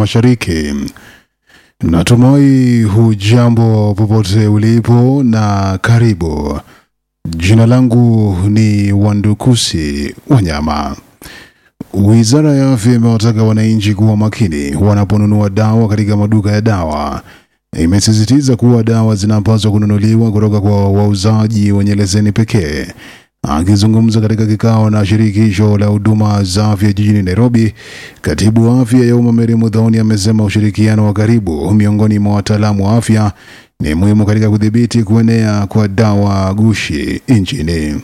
Mashariki. Natumai hujambo popote ulipo na karibu. Jina langu ni Wandukusi Wanyama. Wizara ya Afya imewataka wananchi kuwa makini wanaponunua dawa katika maduka ya dawa. Imesisitiza kuwa dawa zinapaswa kununuliwa kutoka kwa wauzaji wenye leseni pekee. Akizungumza katika kikao na shirikisho la huduma za afya jijini Nairobi, katibu wa afya ya umma Mary Muthoni amesema ushirikiano wa karibu miongoni mwa wataalamu wa afya ni muhimu katika kudhibiti kuenea kwa dawa gushi nchini.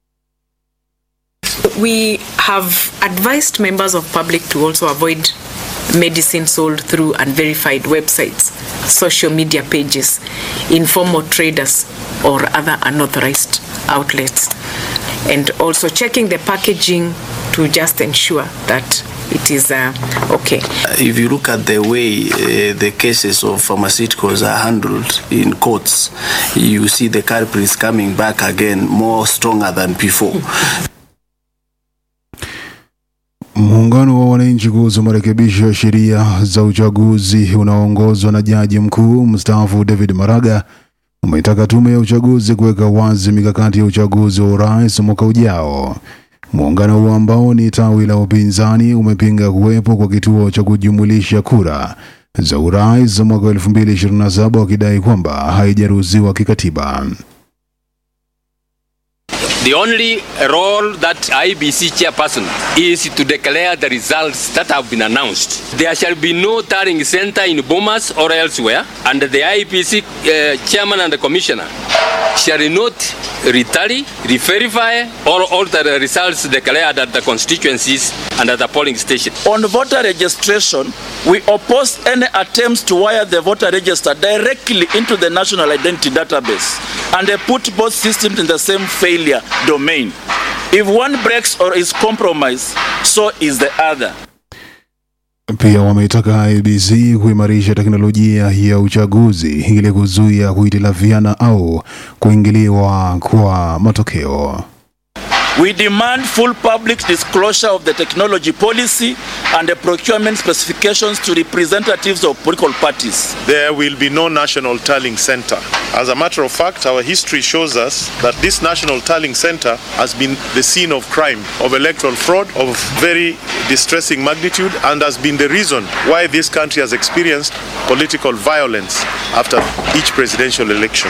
We have advised members of public to also avoid medicine sold through unverified websites, social media pages, informal traders, or other unauthorized outlets. And also checking the packaging to just ensure that it is uh, okay. If you look at the way uh, the cases of pharmaceuticals are handled in courts, you see the culprits coming back again more stronger than before. Muungano wa wananchi kuhusu marekebisho ya sheria za uchaguzi unaoongozwa na jaji mkuu mstaafu David Maraga umeitaka tume ya uchaguzi kuweka wazi mikakati ya uchaguzi wa urais mwaka ujao. Muungano huo ambao ni tawi la upinzani umepinga kuwepo kwa kituo cha kujumulisha kura za urais za mwaka 2027 wakidai kwamba haijaruhusiwa kikatiba. The only role that IBC chairperson is to declare the results that have been announced. There shall be no tallying center in Bomas or elsewhere, and the IBC uh, chairman and the commissioner shall not retally, re-verify, or alter the results declared at the constituencies and at the polling station. On voter registration, we oppose any attempts to wire the voter register directly into the national identity database and they put both systems in the same failure domain. If one breaks or is compromised, so is the other. Pia wameitaka IEBC kuimarisha teknolojia ya uchaguzi ili kuzuia kuhitilafiana au kuingiliwa kwa matokeo. We demand full public disclosure of the technology policy and the procurement specifications to representatives of political parties. There will be no national tallying center. As a matter of fact, our history shows us that this national tallying center has been the scene of crime, of electoral fraud, of very distressing magnitude, and has been the reason why this country has experienced political violence after each presidential election.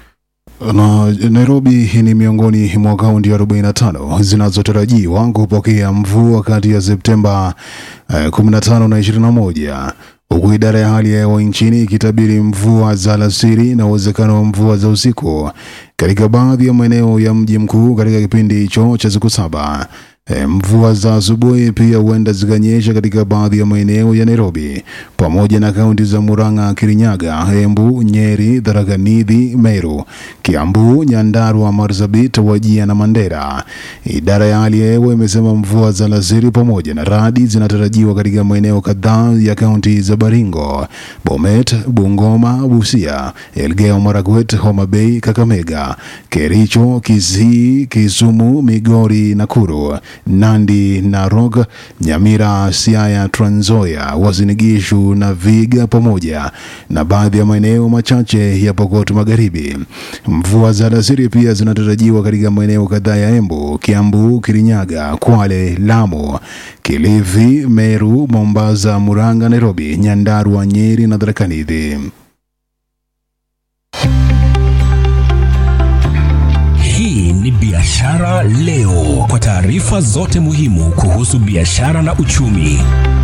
Na Nairobi ni miongoni mwa kaunti 45 zinazotarajiwa kupokea mvua kati ya Septemba eh, 15 na 21 huku idara ya hali ya hewa nchini ikitabiri mvua za alasiri na uwezekano wa mvua za usiku katika baadhi ya maeneo ya mji mkuu katika kipindi hicho cha siku saba. E, mvua za asubuhi pia huenda zikanyesha katika baadhi ya maeneo ya Nairobi pamoja na kaunti za Murang'a, Kirinyaga, Embu, Nyeri, Tharaka Nithi, Meru, Kiambu, Nyandarua, Marsabit, Wajia na Mandera. Idara ya hali ya hewa imesema mvua za alasiri pamoja na radi zinatarajiwa katika maeneo kadhaa ya kaunti za Baringo, Bomet, Bungoma, Busia, Elgeyo Marakwet, Homa Bay, Kakamega, Kericho, Kisii, Kisumu, Migori, Nakuru, Nandi, Narok, Nyamira, Siaya, Trans Nzoia, Uasin Gishu na Viga pamoja na baadhi ya maeneo machache ya Pokot Magharibi. Mvua za alasiri pia zinatarajiwa katika maeneo kadhaa ya Embu, Kiambu, Kirinyaga, Kwale, Lamu, Kilifi, Meru, Mombasa, Murang'a, Nairobi, Nyandarua, Nyeri na Tharaka Nithi. Hii ni Biashara Leo, kwa taarifa zote muhimu kuhusu biashara na uchumi.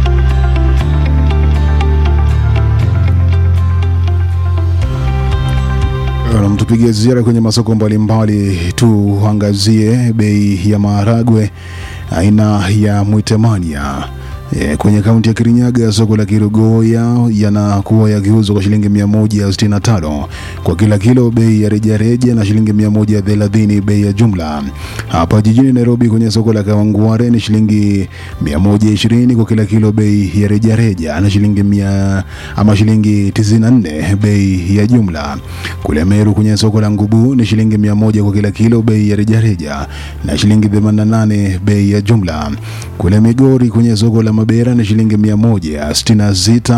Na mtupigie ziara kwenye masoko mbalimbali, tuangazie bei ya maharagwe aina ya Mwitemania E, kwenye kaunti ya Kirinyaga soko la Kirugoya yanakuwa yakiuzwa kwa shilingi 165 kwa kila kilo bei ya rejareja na shilingi 130 bei ya jumla. Hapa jijini Nairobi kwenye soko la Kawangware ni shilingi 120 kwa kila kilo bei ya rejareja na shilingi mia, ama shilingi 94 bei ya jumla. Kule Meru kwenye soko la Ngubu ni shilingi 100 kwa kila kilo bei ya rejareja na shilingi 88 bei ya jumla. Kule Migori kwenye soko la Mabera ni shilingi 166